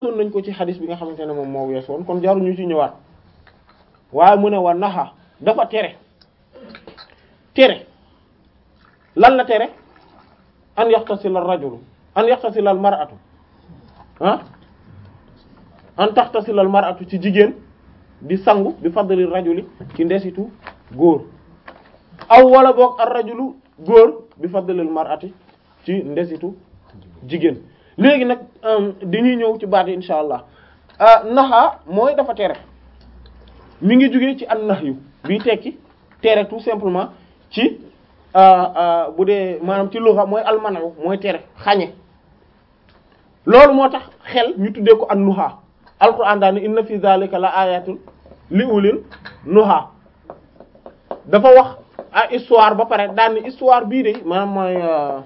gisoon nañ ko ci xadis bi nga xamante ne moom moo wees woon kon jaru ñu ci ñëwaat waaye mu ne wa naxa dafa tere tere lan la tere an yaxtasila al rajulu an yaxtasila al mar'atu ah an taxtasila al mar'atu ci jigéen di sangu bi fadli rajuli ci ndesitu góor aw wala boog ar rajulu góor bi fadli al mar'ati ci ndesitu jigéen léegi nag dañuy ñëw ci baat yi insha allah naxa mooy dafa tere mi ngi jógee ci an nahyu bii tekki tere tout simplement ci bu dee maanaam ci lugha mooy almanayu mooy tere xañe loolu moo tax xel ñu tuddee ko an nuha alquran daal ne inna fi zalika la ayatul li ulil nuha dafa wax a histoire ba pare daan ni histoire bii de maanaam mooy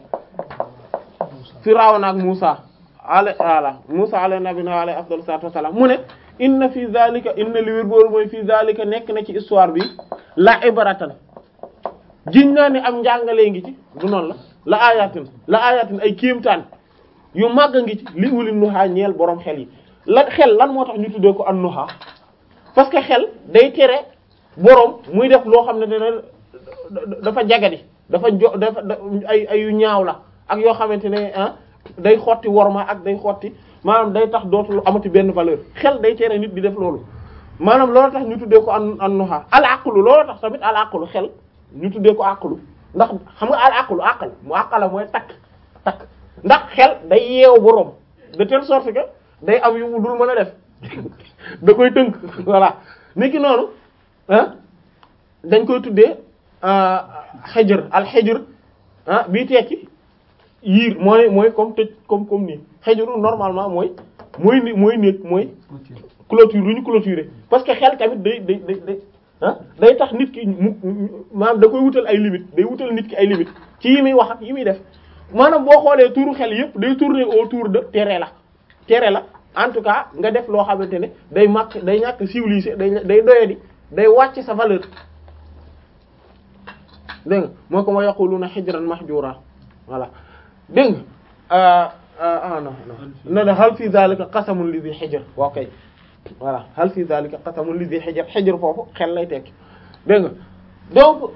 Firawna ak Musa ala ala Musa alayhi nabiyina alayhi afdalu salatu wassalam mu ne inna fi zalika inna li wér boolu mooy fi zalika nekk na ci histoire bi la ibaratan giñ naa ni am njàngalee ngi ci du noonu la la ayatin la ayatin ay kéemtaan yu màgg ngi ci li uli nuha ñeel borom xel yi lan xel lan moo tax ñu tuddee ko an nuha parce que xel day tere borom muy def loo xam ne dana dafa jagadi dafa jo dafa ay ay yu ñaaw la ak yoo xamante ne ah day xotti worma ak day xotti maanaam day tax dootul amati benn valeur xel day tere nit di def loolu maanaam loolu tax ñu tuddee ko an an nuha al aqlu loolu tax tamit al aqlu xel ñu tuddee ko aqlu ndax xam nga al aqlu aqal mu aqala mooy takk takk ndax xel day yeew borom de telle sorte que day am yu mu dul mën a def da koy tënk voilà nit ki noonu ah dañ koy tuddee xejër al xejër ah bii tekki yiir mooy mooy comme tëj comme comme nii xejëru normalement mooy mooy ni mooy néeg mooy clôture lu ñu clôturer parce que xel tamit day day day day ah day tax nit ki mu maanaam da koy wutal ay limites day wutal nit ki ay limites ci yi muy wax ak yi muy def maanaam boo xoolee tuuru xel yépp day tourner autour de tere la tere la en tout cas nga def loo xamante ne day màkk day ñàkk civilisé day day doyadi day wàcc sa valeur dégg nga moo ko ma yaquluna hijran mahjura voilà dégg nga ah non non non hal fi zalika qasamun li dhi hijr waaw kay voilà hal fi zalika qasamun li dhi hijr hijr foofu xel lay tekki dégg nga donc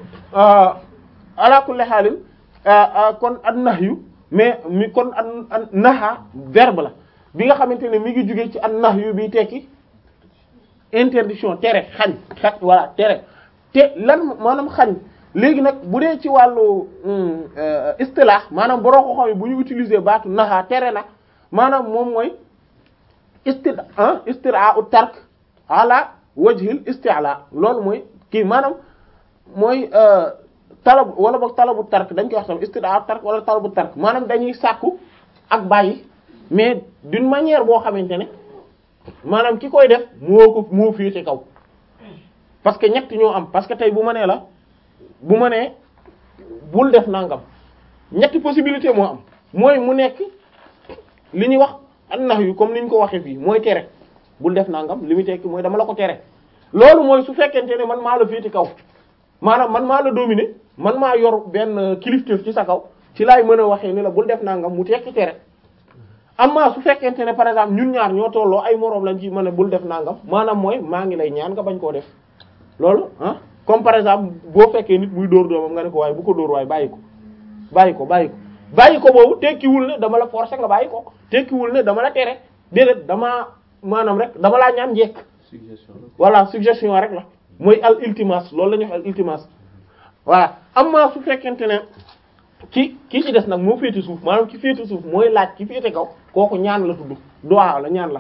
ala kulli halin kon an nahyu mais mi kon an an naha verbe la bi nga xamante ne mi ngi jóge ci an nahyu bi tekki interdiction tere xañ xañ voilà tere te lan maanaam xañ léegi nag bu dee ci wàllu istilah maanaam boroo ko xam bu ñu utiliser baatu naha tere na maanaam moom mooy isti istira u tark ala wajhil isti'la loolu mooy kii maanaam mooy talab wala boog talabu tark dañ koy wax tam istida u tark wala talabu tark maanaam dañuy sàkku ak bàyyi mais d'une manière boo xamante ne maanaam ki koy def moo ko moo féete kaw parce que ñett ñoo am parce que tey bu ma nee la bu ma nee bul def nangam ñetti possibilité moo am mooy mu nekk li ñuy wax an-nahyu comme ni ñu ko waxee fii mooy tere bul def nangam li mu tekki mooy dama la ko tere loolu mooy su fekkente ne man maa la féete kaw maanaam man maa la dominer man maa yor benn kilifteef ci sa kaw ci laay mën a waxee ni la bul def nangam mu tekki tere amma su fekkente ne par exemple ñun ñaar ñoo tolloo ay moroom lañ ci mën a bul def nangam maanaam mooy maa ngi lay ñaan nga bañ koo def loolu ah comme par exemple boo fekkee nit muy dóor doomam nga ne ko waaye bu ko dóor waaye bàyyi ko bàyyi ko bàyyi ko bàyyi ko boobu tekkiwul ne dama la forcer nga bàyyi ko tekkiwul ne dama la tere déedéet dama maanaam rek dama laa ñaan njekk voilà suggestion rek la mooy al iltimas loolu la ñuy wax al iltimas voilà amma su fekkente ne ki kii ci des nag moo féete suuf maanaam ki féete suuf mooy laaj ki féete kaw kooku ñaan la tudd du'a la ñaan la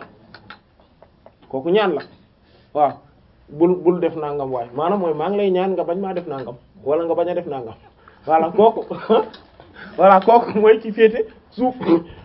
kooku ñaan la waaw bul bul def nangam waaye maanaam mooy maa ngi lay ñaan nga bañ maa def nangam wala nga bañ a def nangam voilà kooku voilà kooku mooy ki féete suuf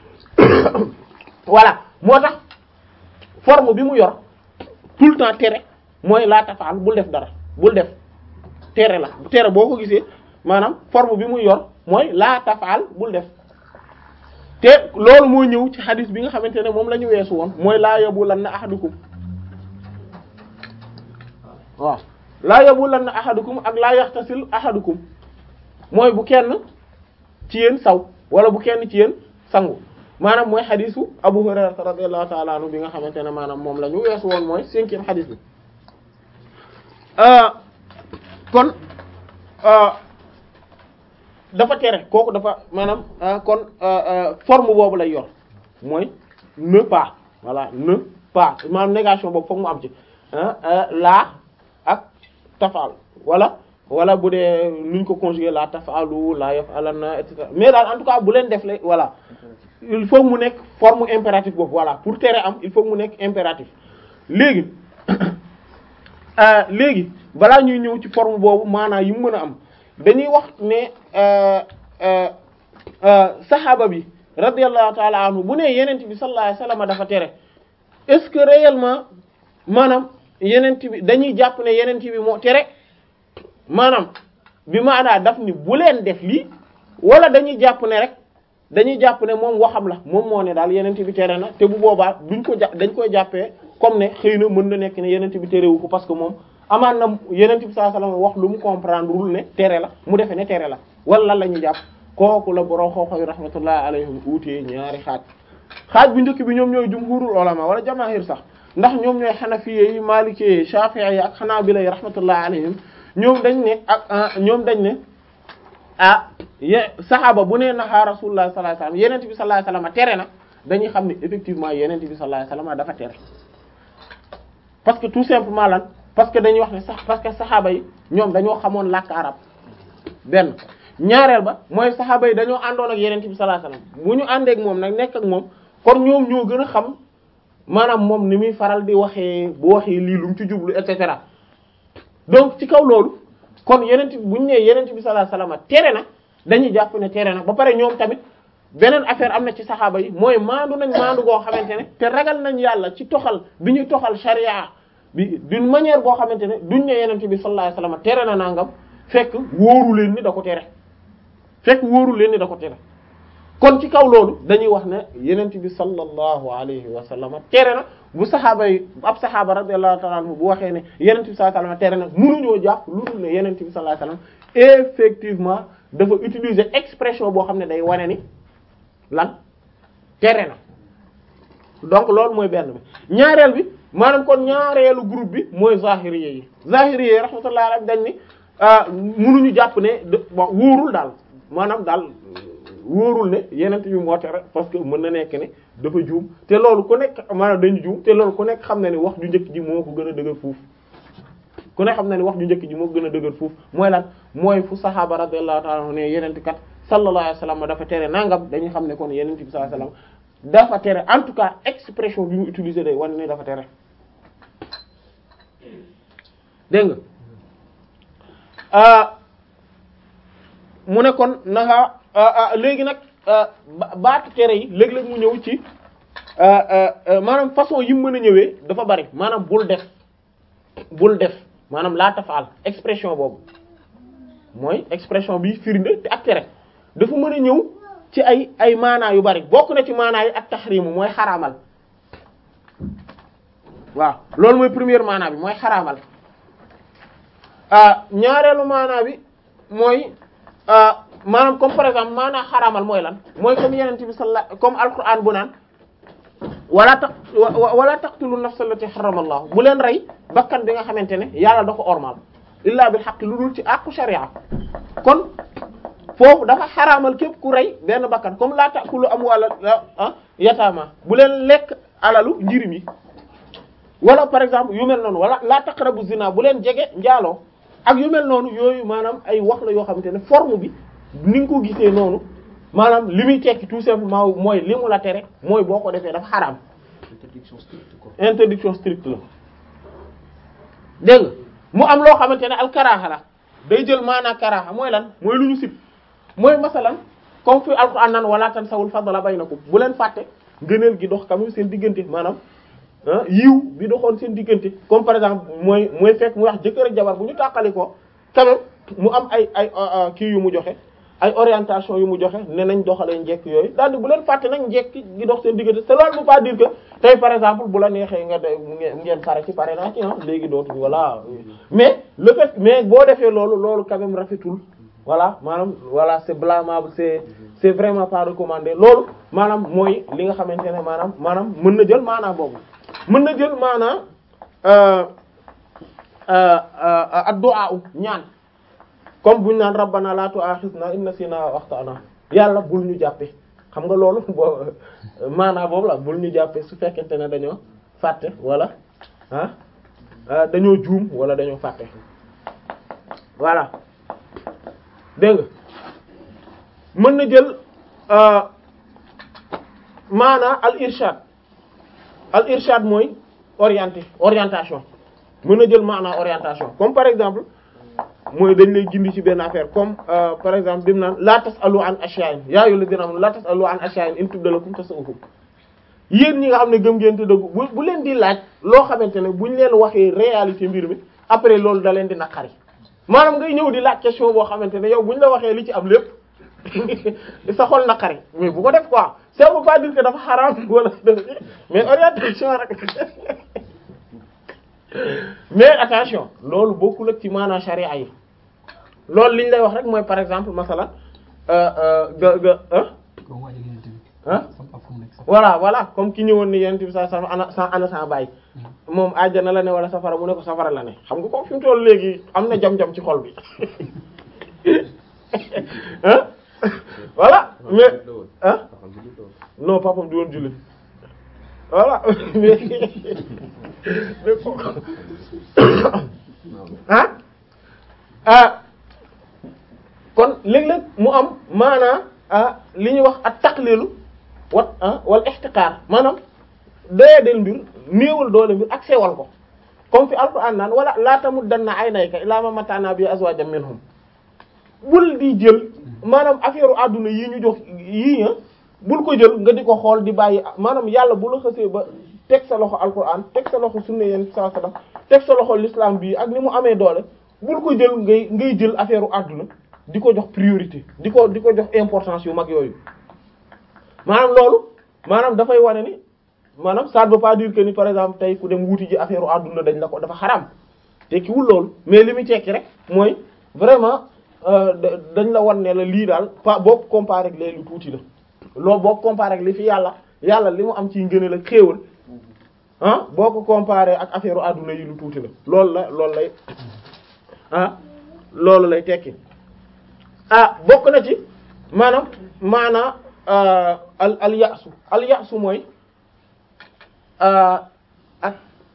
voilà moo tax forme bi mu yor tout le temps tere mooy laa tafaal bul def dara bul def tere la tere boo ko gisee maanaam forme bi mu yor mooy laa tafaal bul def te loolu moo ñëw ci xadis bi nga xamante ne moom la ñu weesu woon mooy laa yabulanna ahadukum waaw laa yabulanna ahadukum ak laa yaxtasil ahadukum mooy bu kenn ci yéen saw wala bu kenn ci yéen sangu maanaam mooy xadisu Abu Hurayra radiyallahu ta'ala anhu bi nga xamante ne maanaam moom la ñu weesu woon mooy cinquième xadis bi kon dafa tere kooku dafa maanaam kon forme boobu lay yor mooy ne pas voilà ne pas maanaam négation boobu foog mu am ci laa ak tafal wala wala bu dee nuñ ko conjuguer la tafalu la yaf'alanna et cetera mais daal en tout cas bu leen def le voilà il faut mu nekk forme impératif boobu voilà pour tere am il faut mu nekk impératif léegi léegi balaa ñuy ñëw ci forme boobu maanaam yi mu mën a am dañuy wax ne saxaaba bi radiyallahu ta'ala anhu bu ne yenent bi sallallahu alayhi wasallam dafa tere est-ce que réellement maanaam yenent bi dañuy jàpp ne yenent bi moo tere maanaam bi maanaa daf ni bu leen def lii wala dañuy jàpp ne rek dañuy jàpp ne moom waxam la moom moo ne daal yenent bi tere na te bu boobaa duñ ko jà dañ koy jàppee comme ne xëy na mën na nekk ne yenent bi terewu ko parce que moom amaan na yenent bi sallallahu alayhi wasallam wax lu mu comprendre wul ne tere la mu defee ne tere la wala lan la ñuy jàpp kooku la borom xooxoy rahmatullahi alayhim uutee ñaari xaaj xaaj bu njëkk bi ñoom ñooy jumhurul ulama wala jamaahir sax ndax ñoom ñooy xanafiye yi maalikee yi shafi'i yi ak xanaabila yi rahmatullahi alayhim ñoom dañ ne ak ñoom dañ ne ah ye saxaaba bu nee naxaa rasulullah sallallahu alayhi wasallam yenent bi sallallahu alayhi wasallam tere na dañuy xam ne effectivement yenent bi sallallahu alayhi wasallam dafa tere parce que tout simplement lan parce que dañuy wax ne sax parce que saxaaba yi ñoom dañoo xamoon làkk arab benn ñaareel ba mooy saxaaba yi dañoo àndoon ak yenent bi sallallahu alayhi wasallam bu ñu àndee ak moom nag nekk ak moom kon ñoom ñoo gën a xam maanaam moom ni muy faral di waxee bu waxee lii lu mu ci jublu et cetera donc ci kaw loolu kon yenent bi bu ñu nee yenent bi sallallahu alayhi wasallam tere na dañuy jàpp ne tere na ba pare ñoom tamit beneen affaire am na ci saxaaba yi mooy maandu nañ maandu goo xamante ne te ragal nañ yàlla ci toxal bi ñuy toxal sharia bi d'une manière boo xamante ne duñ ne yenent bi sallallahu alayhi wasallam tere na nangam fekk wóoru leen ni da ko tere fekk wóoru leen ni da ko tere kon ci kaw loolu dañuy wax ne yenent bi sallallahu alayhi wa sallam tere na bu saxaaba yi ab saxaaba radiyallahu ta'ala anhu bu waxee ne yenent bi sallallahu alayhi wa sallam tere na mënuñoo jàpp lu dul ne yenent bi sallallahu alayhi wa sallam effectivement dafa utiliser expression boo xam ne day wane ni lan tere na donc loolu mooy benn bi ñaareel bi maanaam kon ñaareelu groupe bi mooy zahiriyé yi zahiriyé yi rahmatullahi alayhi dañ ni mënuñu jàpp ne bon wóorul daal maanaam daal wóorul ne yenent bi moo tere parce que mën na nekk ne dafa juum te loolu ku nekk maanaam dañu juum te loolu ku nekk xam na ni wax ju njëkk ji moo ko gën a dëgër fuuf ku nekk xam na ni wax ju njëkk ji moo ko gën a dëgër fuuf mooy lan mooy fu saxaaba radiyallahu ta'ala anhu ne yenent kat sallallahu alayhi wasallam dafa tere nangam dañuy xam ne kon yenent bi sallallahu alayhi wasallam dafa tere en tout cas expression bi mu utiliser day wane ne dafa tere dégg nga mu ne kon naxa léegi nag baatu tere yi léeg-léeg mu ñëw ci maanaam façon yi mu mën a ñëwee dafa bari maanaam bul def bul def maanaam laa tafaal expression boobu mooy expression bi firnde te ak tere dafa mën a ñëw ci ay ay maanaa yu bari bokk na ci maanaa yi ak taxrimu mooy xaraamal waaw loolu mooy première maanaa bi mooy xaraamal ñaareelu maanaa bi mooy maanaam comme par exemple maanaa xaraamal mooy lan mooy comme yeneen bi sallallahu comme alquran bu naan wala taq wala taqtulu nafsa allati harrama allah bu leen rey bakkan bi nga xamante ne yàlla da ko ormal illa bil haqq lu dul ci àqu sharia kon foofu dafa xaraamal képp ku rey benn bakkan comme laa taqulu amwala yataama bu leen lekk alalu njirim yi wala par exemple yu mel noonu wala laa taqrabu zina bu leen jege njaaloo ak yu mel noonu yooyu maanaam ay wax la yoo xamante ne forme bi ni nga ko gisee noonu maanaam li muy tekki tout simplement mooy li mu la tere mooy boo ko defee dafa xaraam interdiction stricte quoi. interdiction stricte la dégg nga mu am loo xamante ne al karaaha la day jël maanaa karaaha mooy lan mooy lu ñu sib mooy masalan comme fi alquran naan wala tansawul fadla baynakum bu leen fàtte ngëneel gi dox quand même seen diggante maanaam ah yiw bi doxoon seen diggante comme par exemple mooy mooy fekk mu wax jëkkër ak jabar bu ñu tàqali ko quand même mu am ay ay kii yu mu joxe ay orientation yu mu joxe ne nañ doxalee njekk yooyu daal di bu leen fàtte nag njekk gi dox seen diggante te loolu bu pas dire que tey par exemple bu la neexee nga de ngeen pare ci pare naa ci ah léegi dootuñu voilà mais le fait mais boo defee loolu loolu quand même rafetul voilà maanaam voilà c'est blâmable c'est c'est vraiment pas recommandé loolu maanaam mooy li nga xamante ne maanaam maanaam mën na jël maanaam boobu mën na jël maanaam ad-du'a ñaan comme buñu naan rabbana la tu'akhidna in nasina wa akhtana yàlla bul ñu jàppe xam nga loolu boo maanaam boobu la bul ñu jàppe su fekkente ne dañoo fàtte wala ah dañoo juum wala dañoo fàtte voilà dégg nga mën na jël maanaa al irshad al irshad mooy orienté orientation mën na jël maanaa orientation comme par exemple mooy dañ lay gindi ci benn affaire comme par exemple bi mu naan la tasalu an ashya'in yaa ayyuhal ladhina amanu la tasalu an ashya'in in tubda lakum tasu'ukum yéen ñi nga xam ne gëm ngeen te dëggu bu bu leen di laaj loo xamante ne buñ leen waxee réalité mbir mi après loolu da leen di naqari maanaam ngay ñëw di laaj question boo xamante ne yow buñ la waxee li ci am lépp sa xol naqari mais bu ko def quoi ça veut pas dire que dafa xaraam wala mais orientation rek mais attention loolu bokkul ak ci maanaam charia yi loolu liñ lay wax rek mooy par exemple masala ga ga ah voilà voilà comme ki ñëwoon ni yonent bi sa sa ana sa ana sa bàyyi moom àjjana la ne wala safara mu ne ko safara la ne xam nga ko fi mu toll léegi am na jam-jam ci xol bi ah voilà mais ah non papam di woon jullit voilà mais ah ah kon léeg-léeg mu am maanaa ah li ñuy wax ak taqlilu wat ah wala ihtiqaar maanaam doyadel mbir néewal doole mbir ak sewal ko comme fi alquran naan wala laa tamuddanna aynayka ilaa ma mata'na bi azwajan minhum bul di jël maanaam affaire àdduna yi ñu jox yii nga bul ko jël nga di ko xool di bàyyi maanaam yàlla bu la xësee ba teg sa loxo alquran teg sa loxo sunna yeen sa sallam teg sa loxo l'islam bii ak ni mu amee doole bul ko jël ngay ngay jël affaire àdduna di ko jox priorité di ko di ko jox importance yu mag yooyu maanaam loolu maanaam dafay wane ni maanaam ça ne veut pas dire que ni par exemple tey ku dem wuti ji affaire àdduna dañ la ko dafa xaram tekkiwul loolu mais li muy tekki rek mooy vraiment dañ la wan ne la lii daal pa boo ko comparé ak léegi lu tuuti la loolu boo ko comparé ak li fi yàlla yàlla li mu am ci ngëneel ak xéewal ah boo ko comparé ak affaire àdduna yi lu tuuti la loolu la loolu lay ah loolu lay tekki ah bokk na ci maanaam maanaa al al yaasu al yaasu mooy ak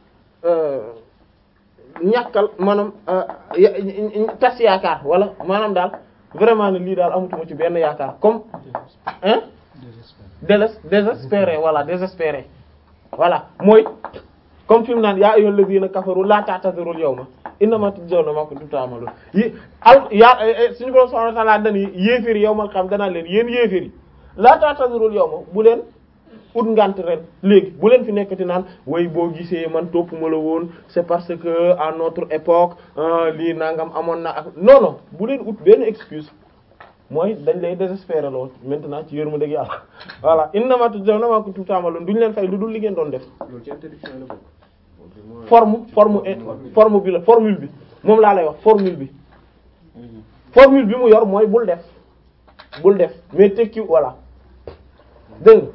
ñàkkal maanaam tas yaakaar wala maanaam daal vraiment ne lii daal amatuma ci benn yaakaar comme hein déles désespéré voilà désespéré voilà mooy comme fi mu naan yaa ayyuhal ladhina kafaru la ta'tazirul yawma innama tujzawna ma kuntum ta'malun yi al yaa suñu borom subhanahu wa ta'ala dañuy yéeféri yawmal qiyam danaa leen yéen yéeféri la ta'tazirul yawma bu leen ut ngant ren léegi bu leen fi nekkati naan way boo gisee man topp ma la woon c'est parce que à notre époque lii nangam amoon na ak non non bu leen ut benn excuse mooy dañ lay désespérer lool maintenant ci yërmande gi yàlla voilà innama tujzawna ma kuntum ta'malun duñ leen fay lu dul li ngeen doon def loolu ci interdiction la bokk. forme forme forme bi la formule bi moom laa lay wax formule bi formule bi mu yor mooy bul def bul def mais tekki voilà dégg nga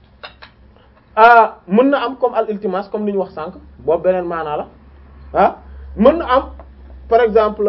ah mën na am comme al iltimas comme li ñu wax sànq boobu beneen maanaa la ah mën na am par exemple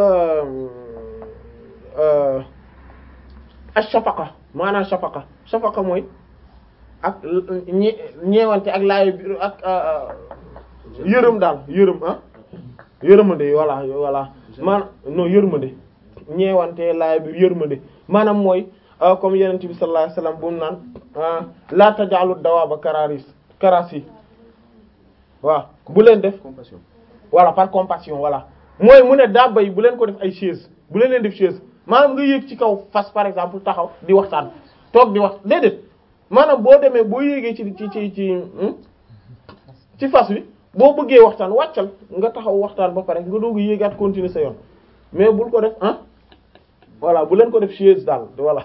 ash-shafaqa maanaa shafaqa shafaqa mooy ak ñe ñeewante ak laay bi ak yërëm daal yërëm ah yërëmande voilà voilà maanaam non yërmande ñeewante laay bi yërmande maanaam mooy comme yenent bi sallallahu alayhi wasallam bu mu naan la taj'alu dawaaba kararis karasi waaw bu leen def compassion. voilà par compassion voilà mooy mu ne dabba yi bu leen ko def ay chaise bu leen leen def chaise maanaam nga yéeg ci kaw fas par exemple taxaw di waxtaan toog di wax déedéet maanaam boo demee boo yéegee ci ci ci ci ci fas wi boo bëggee waxtaan wàccal nga taxaw waxtaan ba pare nga doog a yéegaat continuer sa yoon mais bul ko def ah voilà bu leen ko def chaise daal voilà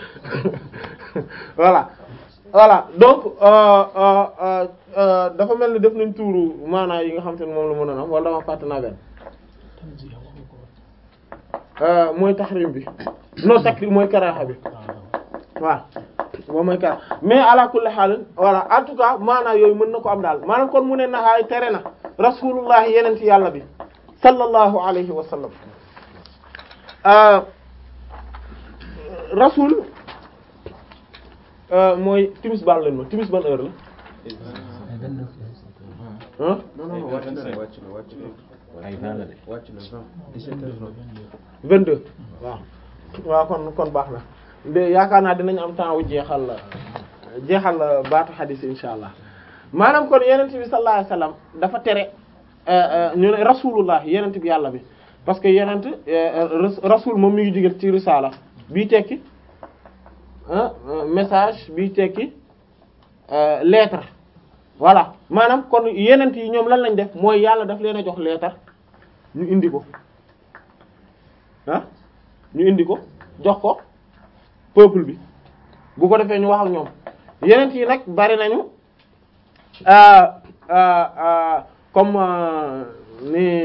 voilà voilà donc euh, euh, euh, dafa mel ni def nañ tuuru maanaa yi nga xam te ne moom la mën a am wala dama fàtte naa benn mooy tahrim bi non takrim mooy karaha bi waaw moom mooy karaha mais ala kulli haal voilà en tout cas maanaam yooyu mën na ko am daal maanaam kon mu ne naxaay tere na rasulullah yeneen ci yàlla bi sallallahu alayhi wa sallam rasul mooy timis baal leen ma timis ban heure la ah non non wàcc na wàcc na wàcc na ay vingt la de. wàcc na vingt dix-sept heures vingt 22 waaw waaw kon kon baax na de yaakaar naa dinañ am temps wu jeexal jeexal baatu xadis insha allah maanaam kon yenent bi sallallahu alayhi wasallam dafa tere ñu ne rasulullah yenent bi yàlla bi parce que yenent rasul moom mi ngi jóge ci risala bii tekki message bii tekki lettre voilà maanaam kon yenent yi ñoom lan lañ def mooy yàlla daf leen a jox lettre ñu indi ko ah ñu indi ko jox ko peuple bi bu ko defee ñu wax ak ñoom yeneen yi nag bari nañu comme ni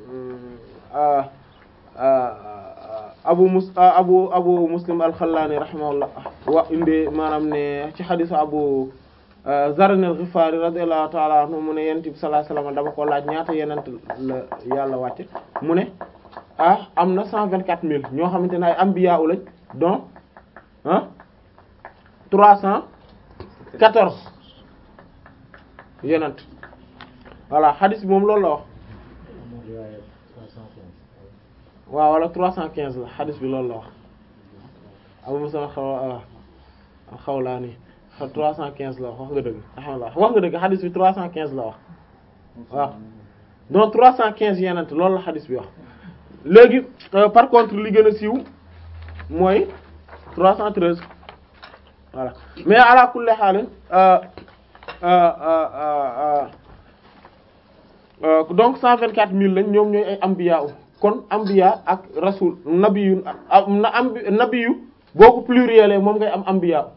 abu mus abu abu muslim al-Khallani rahimahullah wa indi maanaam ne ci xadisu abu Zarr al-Ghifari radiyallahu ta'ala anhu mu ne yonent bi sallallahu alayhi wasallam dama ko laaj ñaata yenent la yàlla wàcce mu ne ah am na cent vingt quatre mille ñoo xamante ne ay anbiya lañ donc ah trois cent quatorze yenent voilà hadith bi moom loolu la wax waaw wala trois cent quinze la hadith bi loolu la wax abu musa xaw xawlaa ni trois cent quinze la wax wax nga dëgg alhamdulillah wax nga dëgg hadith bi trois cent quinze la wax waaw donc trois cent quinze yenent loolu la hadith bi wax léegi par contre li gën a siiw mooy 313 voilà mais ala kulli haal donc 124000 lañ ñoom ñooy ay ambiya kon ambiya ak rasul nabiyu na ambi nabiyu boo ko pluriel moom ngay am ambiya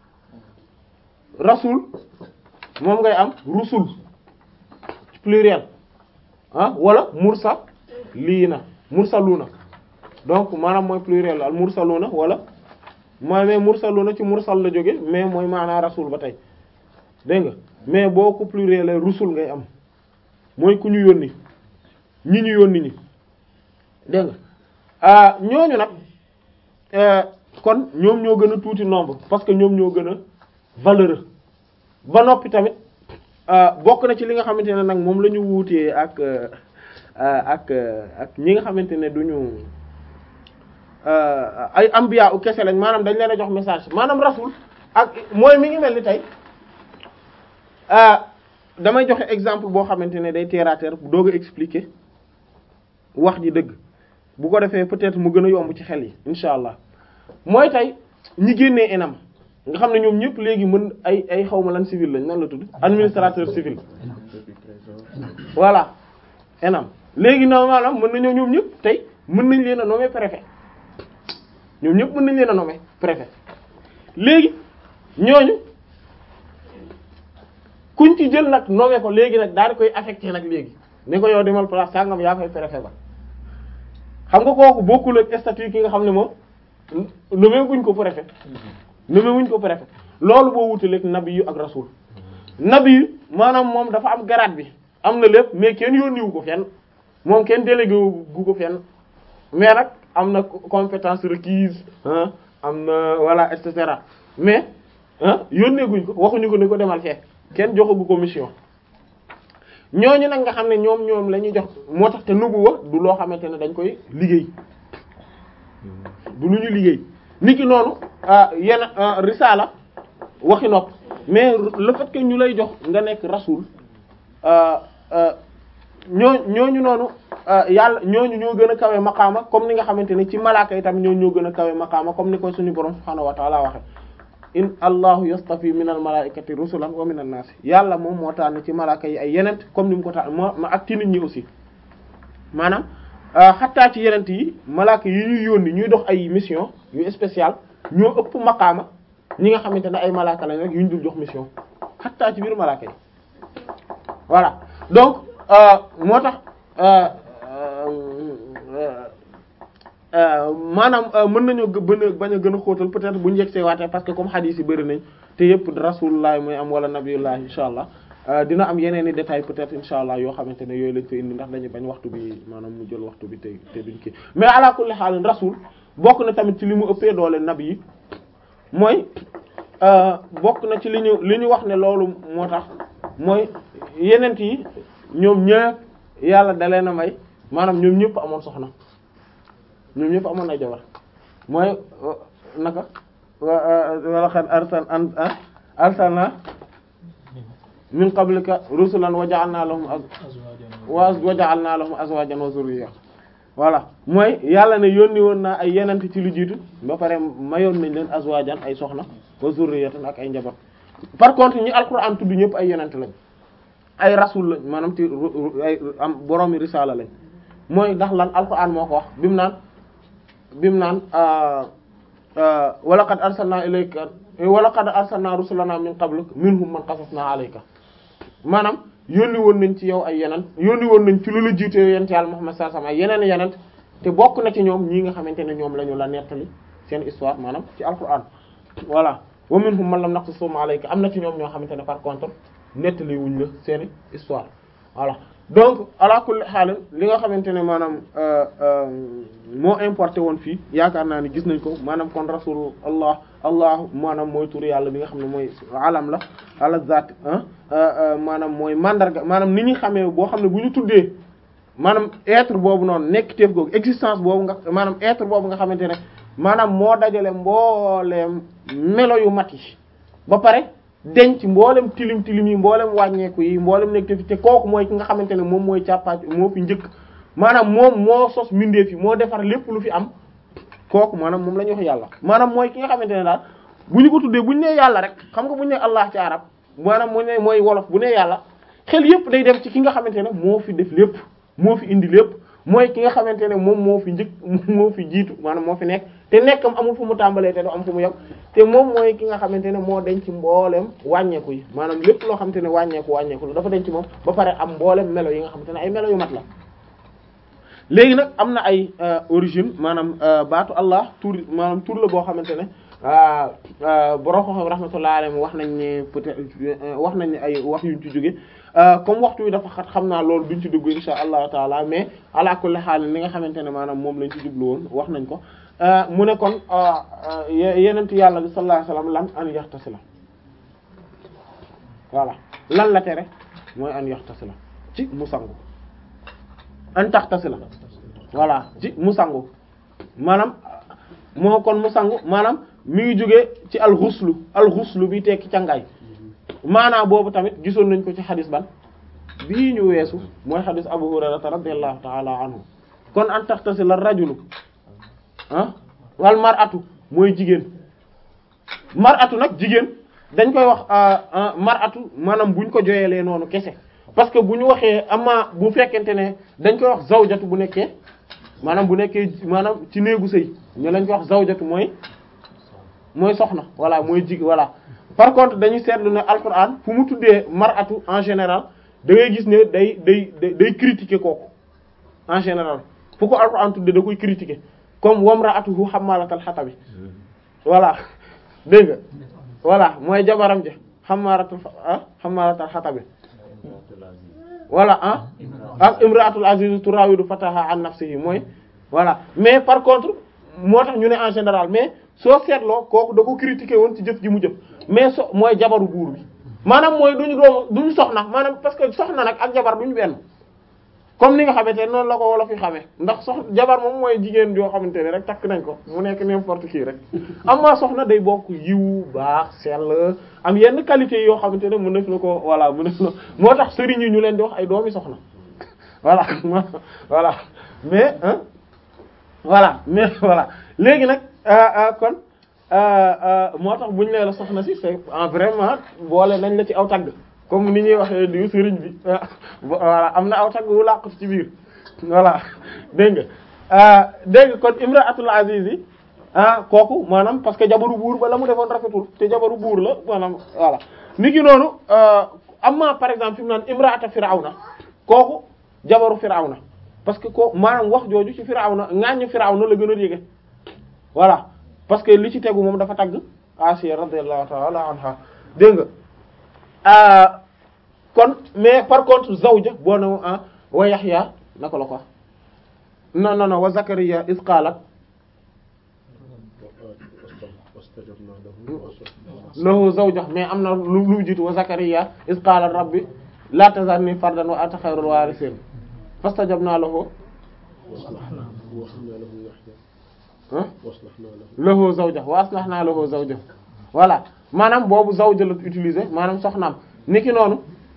rasul moom ngay am rusul pluriel ah wala mursal lii na mursaluna donc maanaam mooy pluriel al mursaluna wala mooy mais mursaluna ci mursal la jóge mais mooy maanaa rasul ba tey dégg nga mais boo ko pluriel rusul ngay am mooy ku ñu yónni ñi ñu yónni ñi dégg nga ah ñooñu nag kon ñoom ñoo gën a tuuti nombre parce que ñoom ñoo gën a valeureux ba noppi tamit bokk na ci li nga xamante ne nag moom la ñu wuutee ak ak ak ñi nga xamante ne duñu ay ambiya u kese lañ maanaam dañ leen a jox message maanaam rasul ak mooy mi ngi mel ni tey damay joxe exemple boo xamante ne day terre à terre doog a expliquer wax ji dëgg bu ko defee peut-être mu gën a yomb ci xel yi incha allah mooy tey ñi génnee ENAM nga xam ne ñoom ñëpp léegi mën ay ay xawma lan civil lañ nan la tudd administrateur civil voilà ENAM léegi normalement mën nañoo ñoom ñëpp tey mën nañ leen a nommer préfet ñoom ñëpp mën nañ leen a nommer préfet léegi ñooñu kuñ ci jël nag nommer ko léegi nag daal di koy affecté nag léegi ne ko yow demal place sangam yaa koy préfet ba xam nga kooku bokkul ak statut ki nga xam ne moom nommer guñ ko préfet nommer wuñ ko préfet loolu boo wutaleeg nabi yu ak rasul nabi yu maanaam moom dafa am grade bi am na lépp mais kenn yónniwu ko fenn moom kenn délégué gu ko fenn mais nag am na compétence requise ah am na voilà et cetera mais ah yónnee guñ ko waxuñu ko ni ko demal fee kenn joxagu ko mission ñooñu nag nga xam ne ñoom ñoom la ñuy jox moo tax te nubuwa du loo xamante ne dañ koy liggéey du lu ñu liggéey niki noonu yenn risala waxi nopp mais le fait que ñu lay jox nga nekk rasul ñoo ñooñu noonu yàlla ñooñu ñoo gën a kawe maqaama comme ni nga xamante ne ci malaaka yi tamit ñooñu ñoo gën a kawe maqaama comme ni ko suñu borom subhaanahu wa ta'ala waxe in allahu yastafi min al malaikati rusulan wa min an nas yàlla moom moo tànn ci malaaka yi ay yenent comme ni mu ko tànn moo ak ci nit ñi aussi maanaam xattaa ci yenent yi malaaka yi ñuy yónni ñuy dox ay mission yu spécial ñoo ëpp maqaama ñi nga xamante ne ay malaaka lañ rek yu ñu dul jox mission xattaa ci biir malaaka yi voilà donc moo tax maanaam mën nañoo bën a bañ a gën a xóotal peut-être bu ñu yegsee waatee parce que comme hadith yi bëri nañ te yëpp rasulullah mooy am wala nabiyullah insha allah dina am yeneen i détails peut-être insha allah yoo xamante ne yooyu lañ fa indi ndax dañu bañ waxtu bi maanaam mu jël waxtu bi te te duñ kii mais ala kulli haal rasul bokk na tamit ci li mu ëppee doole nabi yi mooy bokk na ci li ñu li ñu wax ne loolu moo tax mooy yeneen yi ñoom ñëpp yàlla da leen a may maanaam ñoom ñëpp amoon soxna ñoom ñëpp amoon ay jabar mooy naka wala xad arsal an arsalna min qablika rusulan wa ja'alna lahum wa ja'alna lahum azwajan wa zurriyya voilà mooy yàlla ne yónni woon naa ay yenent ci lu jiitu ba pare mayoon nañ leen azwajan ay soxna wa zurriyatan ak ay njaboot par contre ñi alquran tudd ñëpp ay yenent lañ ay rasul lañ maanaam ci ay am boroomi risala lañ mooy ndax lan alquran moo ko wax bimu naan bimu naan wa laqad arsalna ilayka wa laqad arsalna rusulana min qablik minhum man qasasna alayka maanaam yónni woon nañ ci yow ay yeneen yónni woon nañ ci lu la jiite yonent Yàlla Muhammad sallallahu alayhi wasallam ay yeneen yeneen te bokk na ci ñoom ñii nga xamante ne ñoom la ñu la nettali seen histoire maanaam ci alquran voilà wa minhum man lam naqsusum alayka am na ci ñoom ñoo xamante ne par contre nettali wuñ la seen histoire voilà donc ala kulli haal li nga xamante ne maanaam moo importé woon fii yaakaar naa ni gis nañ ko maanaam kon rasul allah allah maanaam mooy tur yàlla bi nga xam ne mooy alam la ala zat maanaam mooy mandarga maanaam ni ñuy xamee boo xam ne bu ñu tuddee maanaam être boobu noonu nekk teef googu existence boobu nga maanaam être boobu nga xamante ne maanaam moo dajale mbooleem melo yu mat yi ba pare denc mboolem tilim tilim yi mboolem wàññeeku yi mboolem nekk te te kooku mooy ki nga xamante ne moom mooy càppaat moo fi njëkk maanaam moom moo sos mbindeef yi moo defar lépp lu fi am kooku maanaam moom la ñuy wax yàlla maanaam mooy ki nga xamante ne daal bu ñu ko tuddee bu ñu nee yàlla rek xam nga bu ñu nee allah ci arab maanaam mu ne mooy wolof bu nee yàlla xel yépp day dem ci ki nga xamante ne moo fi def lépp moo fi indi lépp mooy ki nga xamante ne moom moo fi njëkk moo fi jiitu maanaam moo fi nekk te nekkam amul fu mu tàmbalee te du am fu mu yem te moom mooy ki nga xamante ne moo denc mbooleem wàññeeku yi maanaam lépp loo xamante ne wàññeeku wàññeeku la dafa denc moom ba pare am mbooleem melo yi nga xamante ne ay melo yu mat la léegi nag am na ay origine maanaam baatu Allah tur maanaam tur la boo xamante ne borom xam rahmatullahi alayhi wax nañ ne peut-être wax nañ ne ay wax yuñ ci jóge comme waxtu wi dafa xat xam naa loolu duñ ci dugg insha allahu taala mais ala kulli haal li nga xamante ne maanaam moom lañ ci jublu woon wax nañ ko mu ne kon yenent yàlla bi sallallahu alayhi wasallam lan an yaxtasila voilà lan la tere mooy an yaxtasila ci mu sangu an taxtasila voilà ci mu sangu maanaam moo kon mu sangu maanaam mi ngi jógee ci alxuslu alxuslu bi tekki cangaay maanaam boobu tamit gisoon nañ ko ci xadis ban bii ñu weesu mooy xadis abu hurairata radiyallahu ta'ala anhu kon an taxtasila rajulu ah wal mar'atu mooy jigéen mar'atu nag jigéen dañ koy wax mar'atu maanaam buñ ko joyelee noonu kese parce que bu ñu waxee ama bu fekkente ne dañ koy wax zawjatu bu nekkee maanaam bu nekkee maanaam ci néegu sëy ñu lañ koy wax zawjatu mooy mooy soxna voilà mooy jig voilà par contre dañuy seetlu ne alquran fu mu tuddee mar'atu en général da ngay gis ne day day day critiquer kooku en général fu ko alquran tuddee da koy critiquer comme wamra'atuhu hammalatal hatabi voilà dégg nga voilà mooy jabaram ja hammalatal ah hammalatal hatabi voilà ah ak imra'atul aziz turawidu fataha an nafsihi mooy voilà mais par contre moo tax ñu ne en général mais soo seetloo kooku da ko critiquer woon ci jëf ji mu jëf mais so mooy jabaru buur bi maanaam mooy duñu doom duñu soxna maanaam parce que soxna nag ak jabar duñu benn comme ni nga xamante ne noonu la ko wolof yi xamee ndax sox jabar moom mooy jigéen joo xamante ne rek takk nañ ko mu nekk n'importe qui rek amma soxna day bokk yiw baax sell am yenn qualité yoo xamante ne mën na ko voilà mën na moo tax sëriñ yi ñu leen di wax ay doomi soxna voilà voilà mais hein voilà mais voilà léegi nag kon moo tax bu ñu nee la soxna si c'est en vraiment boole nañ la ci aw tagg comme ni ñuy waxee diw sëriñ bi voilà am na aw tagg wu làqu ci biir voilà dégg nga dégg nga kon imraatul aziz yi ah kooku maanaam parce que jabaru buur ba la mu defoon rafetul te jabaru buur la maanaam voilà ni ki noonu amma par exemple fi mu naan imraata firawna kooku jabaru firawna parce que ko maanaam wax jooju ci Firawna ŋaañu Firawna la gën a yége voilà parce que li ci tegu moom dafa tagg Asiya radiyallahu ta'ala anha dégg nga kon mais par contre zawja boo ne ah wa Yahya naka la ko wax non non non wa Zakariya iz qalat lahu zawja mais am na lu lu jiitu wa Zakariya iz qala rabbi la tazarni fardan wa anta khayrul warithin fastajabna lahu lahu zawja wa aslahna lahu zawja voilà maanaam boobu zawja la utiliser maanaam soxnaam niki noonu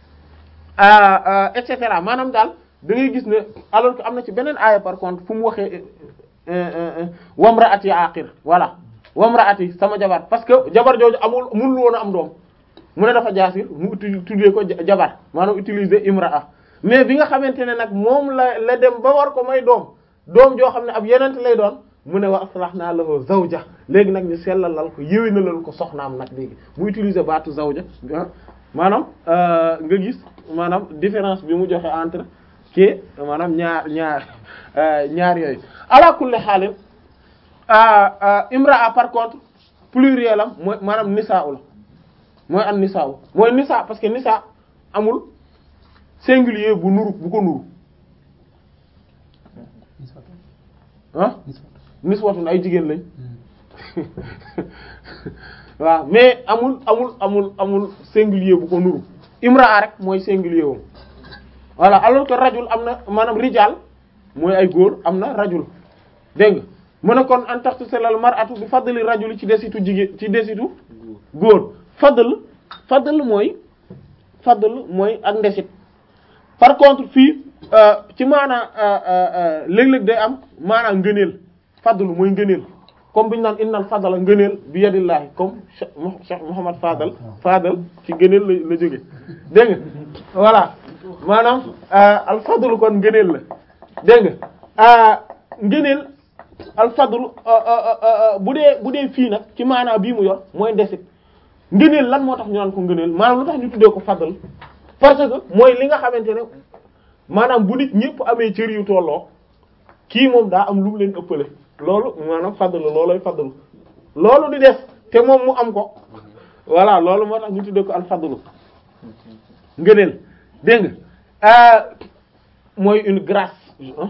et cetera maanaam daal da ngay gis ne alors que am na ci beneen aaya par contre fu mu waxee wamraati aqir voilà wamraati sama jabar parce que jabar jooju amul mënul woon a am doom mu ne dafa jaasir mu uti tuddee ko jabar maanaam utiliser imraa mais bi nga xamante ne nag moom la la dem ba war ko may doom doom joo xam ne ab yenent lay doon mu ne wa aslahna lahu zawja léegi nag ñu sellalal ko yéwénalal ko soxnaam nag léegi mu utiliser baatu zawja maanaam nga gis maanaam différence bi mu joxe entre kii maanaam ñaar ñaar ñaar yooyu ala kulli xaalin imraa par contre pluriel am mooy maanaam nisaa la mooy an nisaa mooy nisaa parce que nisaa amul singulier bu nuru bu ko nuru ah niswatun ay jigéen lañ waaw mais amul amul amul amul singulier bu ko nuru imraa rek mooy singulier wam voilà alors que rajul am na maanaam rijal mooy ay góor am na rajul dégg nga mu ne kon an taxtuselal mar'atu bi fadli rajuli ci desitu jigéen ci desitu góor fadl fadl mooy fadl mooy ak ndesit par contre fii ci maanaa léeg-léeg day am maanaa ngëneel fadl mooy ngëneel comme bi ñu naan innal fadla ngëneel bi yadillahi comme Cheikh Mouhamad Fadal Fadal ci ngëneel la la jóge dégg nga voilà maanaam al fadlu kon ngëneel la dégg nga ngëneel al fadlu bu dee bu dee fii nag ci maanaa bii mu yor mooy ndesit ngëneel lan moo tax ñu naan ko ngëneel maanaam lu tax ñu tuddee ko fadl parce que mooy li nga xamante ne maanaam bu nit ñëpp amee cër yu tolloo kii moom daa am lu mu leen ëppale loolu maanaam fadl looloy fadl loolu di def te moom mu am ko voilà loolu moo tax ñu tuddee ko al fadlu ngëneel dégg nga mooy une grâce hein?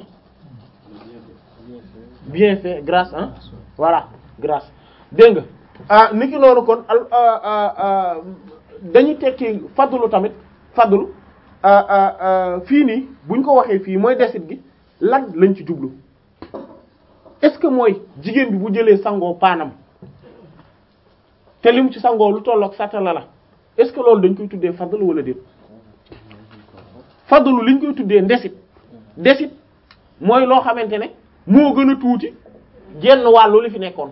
bien fait grâce hein voilà grâce dégg nga ah niki noonu kon al dañuy tekki fadlu tamit fadlu fii nii buñ ko waxee fii mooy desit gi lan lañ ci jublu est-ce que mooy jigéen bi bu jëlee sangoo paanam te lim ci sangoo lu tollook satala la est-ce que loolu dañ koy tuddee fadlu wala déet fadlu liñ koy tuddee ndesit ndesit mooy loo xamante ne moo gën a tuuti genn wàllu li fi nekkoon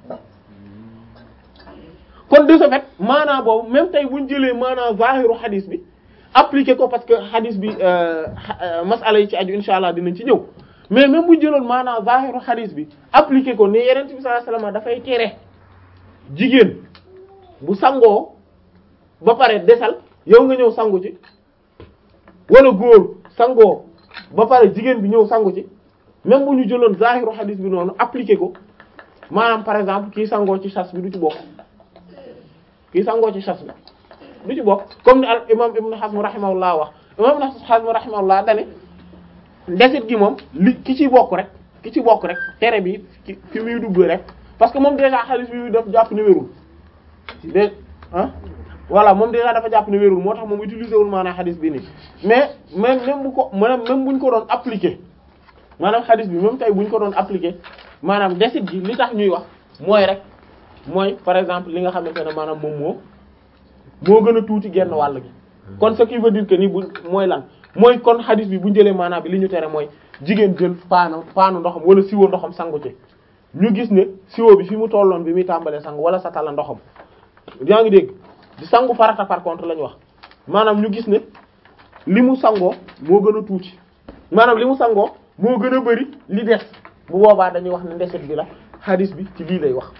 kon de ce fait maanaa boobu même tey buñ jëlee maanaa zahiru hadis bi appliqué ko parce que hadis bi masala yi ci aju insha allah dinañ ci ñëw mais même buñ jëloon maanaa zahiru hadis bi appliqué ko ne yeneen bi sallallahu alayhi wasallam dafay tere jigéen bu sangoo ba pare desal yow nga ñëw sangu ci wala góor sangoo ba pare jigéen bi ñëw sangu ci même bu ñu jëloon zahiru hadis bi noonu appliqué ko maanaam par exemple kii sangoo ci sas bi du ci bokk kii sangoo ci sas bi du ci bokk comme ni al imam ibn Hazm rahimahullah wax imam ibn Hazm rahimahullah dane ndesit gi moom li ki ci bokk rek ki ci bokk rek tere bi ci fi muy dugg rek parce que moom déjà hadis bi daf jàpp ne wérul de ah voilà moom déjà dafa jàpp ne wérul moo tax moom utiliser wul maanaam hadis bi nii mais même même bu ko maanaam même buñ ko doon appliquer maanaam hadis bi même tey buñ ko doon appliquer maanaam desit gi li tax ñuy wax mooy rek mooy par exemple li nga xamante ne maanaam moom moo moo gën a tuuti genn wàll gi kon ce qui veut dire que ni bu mooy lan mooy kon hadis bi bu ñu jëlee maanaam bi li ñu tere mooy jigéen jël paanu paanu ndoxam wala siwo ndoxam sangu ci ñu gis ne siwo bi fi mu tolloon bi muy tàmbalee sangu wala sa tala ndoxam yaa ngi dégg di sangu farata par contre la ñu wax maanaam ñu gis ne li mu sangoo moo gën a tuuti maanaam li mu sangoo moo gën a bari li des bu boobaa dañuy wax ne ndeset bi la hadis bi ci lii lay wax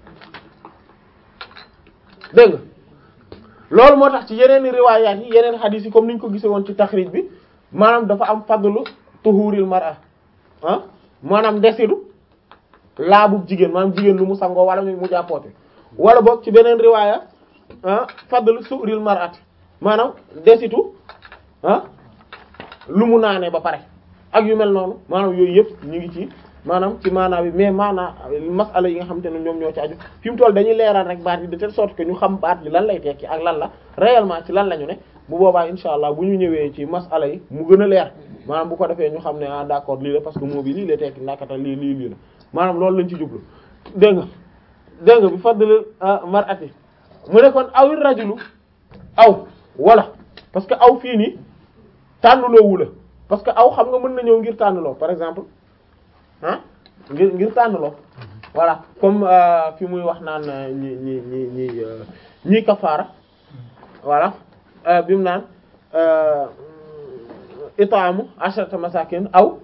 dégg nga loolu moo tax ci yeneen riwaayaat yi yeneen hadis yi comme ni ñu ko gisee woon ci taxrij bi maanaam dafa am fadlu tuhuril mar'a ah maanaam desidu laabu jigéen maanaam jigéen lu mu sangoo wala mu jàppoote wala boog ci beneen riwaaya ah fadl su'ril mar'ati maanaam desitu ah lu mu naanee ba pare ak yu mel noonu maanaam yooyu yëpp ñu ngi ci maanaam ci maanaa bi mais maanaa masala yi nga xamante ne ñoom ñoo ci aju fi mu toll dañuy leeral rek baat yi de telle sorte que ñu xam baat bi lan lay tekki ak lan la réellement ci lan la ñu ne bu boobaa insha allah bu ñu ñëwee ci masala yi mu gën a leer maanaam bu ko defee ñu xam ne ah d'accord lii la parce que moo bi lii la tekki nakata lii lii lii la maanaam loolu lañ ci jublu dégg nga dégg nga bi fadl mar'ati mu ne kon awir rajulu aw wala parce que aw fii nii tànnuloowu la parce que aw xam nga mën na ñëw ngir tànnloo par exemple ah ngir ngir tànnloo voilà comme fi muy wax naan ñi ñi ñi ñi ñi kafaara voilà bi mu naan itaamu asharata masakin aw